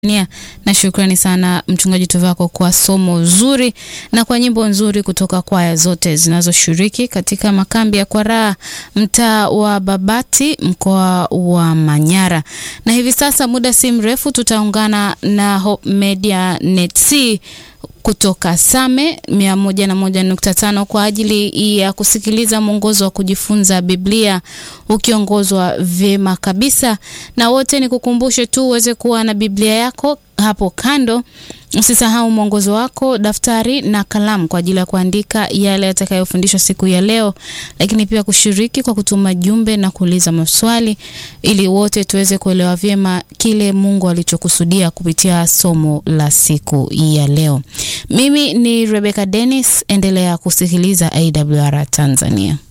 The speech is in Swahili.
Nia na shukrani sana mchungaji Tuvako kwa somo zuri na kwa nyimbo nzuri kutoka kwaya zote zinazoshiriki katika makambi ya Kwaraa mtaa wa Babati mkoa wa Manyara. Na hivi sasa muda si mrefu tutaungana na Hope Media Net kutoka Same 101.5 kwa ajili ya kusikiliza mwongozo wa kujifunza Biblia ukiongozwa vyema kabisa. Na wote ni kukumbushe tu uweze kuwa na Biblia yako hapo kando. Usisahau mwongozo wako, daftari na kalamu kwa ajili ya kuandika yale yatakayofundishwa siku ya leo, lakini pia kushiriki kwa kutuma jumbe na kuuliza maswali ili wote tuweze kuelewa vyema kile Mungu alichokusudia kupitia somo la siku ya leo. Mimi ni Rebecca Dennis, endelea kusikiliza AWR Tanzania.